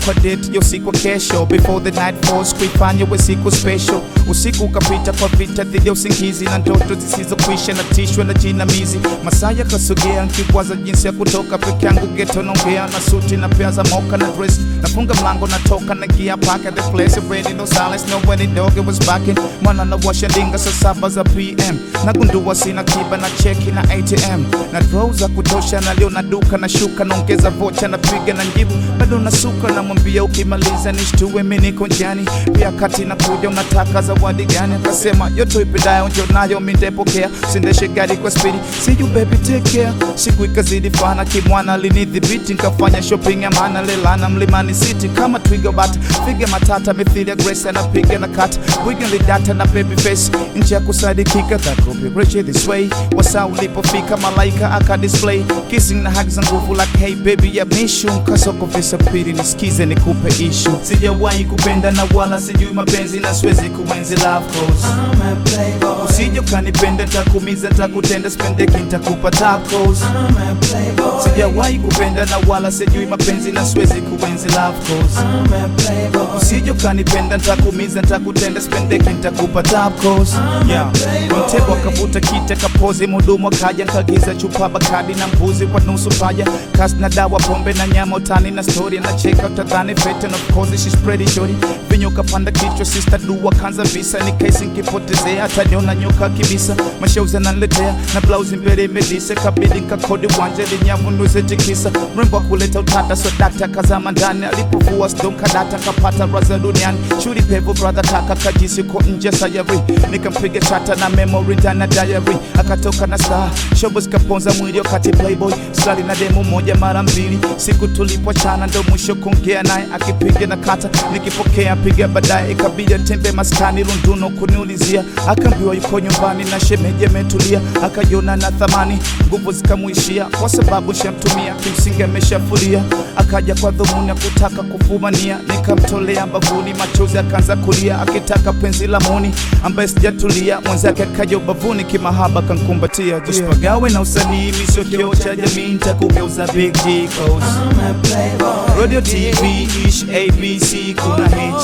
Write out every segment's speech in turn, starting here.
kwa date yo siku kesho before the night falls kuifanya we siku special usiku ukapita kwa vita dhidi ya usingizi na ndoto zisizokwisha na tishwe na jinamizi masaa yakasogea nkikwaza jinsi ya kutoka peke yangu geto naongea na suti na pea za moka na dress nafunga mlango natoka na gia back at the place ready no silence no when the dog it was backing mwana na washa ndinga saa saba za pm nagundua sina kiba na cheki na atm na draw za kutosha na leo na duka na shuka naongeza vocha na piga na njibu bado nasuka namwambia ukimaliza nishtue mi niko njiani pia kati na kuja unataka zawadi gani akasema yote ipendayo njo nayo mindepokea sindeshe gari kwa spidi see you baby take care siku ikazidi fana kimwana linidhibiti nkafanya shopping ya maana lelana mlimani city kama twiga bat figa matata mithili ya grace anapiga na kat bwiga lidata na baby face nchi ya kusadikika that could be rich this way wasa ulipofika malaika aka display kissing na hug za nguvu like hey baby ya mishu mkasoko visa pili nisikize nikupe ishu sijawahi kupenda na wala sijui mapenzi na siwezi kuenzi love cause I'm a playboy. usije ukanipenda ntakumiza ntakutenda spendeki ntakupa tacos I'm a playboy. sijawahi kupenda na wala sijui mapenzi na siwezi kuenzi love cause I'm a playboy. usije ukanipenda ntakumiza ntakutenda spendeki ntakupa tacos yeah. mtego akavuta kite kapozi mudumu akaja nkagiza chupa bakadi na mbuzi kwa nusu paja kasi na dawa pombe na nyama utani na story na cheka utadhani fete and of course she's pretty shorty vinyo kapanda kichwa sister dua kanza visa ni kesi nkipotezea ataniona nyoka kibisa mashauzi ananiletea na blausi mbele imedise kabidi nkakodi wanje linyavu nuze tikisa mrembo akuleta utata so dakta kazama ndani alipovua sdom kadata kapata raza duniani shuri pevo brother kaka kajisi ko nje sayari nikampiga chata na memory ndani ya diary akatoka na star shobo zikaponza mwili wakati playboy stali na demo moja mara mbili siku tulipochana ndo mwisho kuongea naye akipiga na kata nikipokea piga baadaye ikabidi atembe maskani lunduno kuniulizia akaambiwa yuko nyumbani na shemeji ametulia akajiona na thamani nguvu zikamwishia kwa sababu shamtumia kimsingi ameshafulia akaja kwa dhumuni ya kutaka kufumania nikamtolea mbavuni machozi akaanza kulia akitaka penzi la muni ambaye sijatulia mwenzake akaja ubavuni kimahaba kankumbatia usipagawe na usanii misio kioo cha jamii ntakugeuza big G codes. I'm a playboy. radio tv ish abc kuna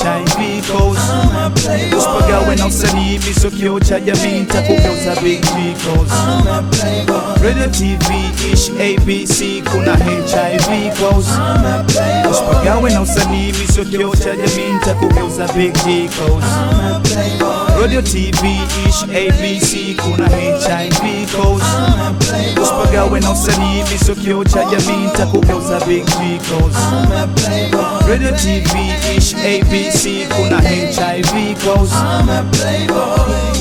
hiv codes. I'm a playboy. usipagawe na usanii misio kioo cha jamii ntakugeuza big G codes. I'm a playboy. radio tv ish abc kuna hiv codes. I'm a playboy. usipagawe na usanii misio kioo cha jamii ntakugeuza big G codes. I'm a playboy. radio tv ish abc kuna hiv codes. I'm a playboy. usipagawe na usanii misio kioo cha jamii ntakugeuza big G codes. I'm a playboy. radio tv ish abc kuna hiv codes. I'm a playboy.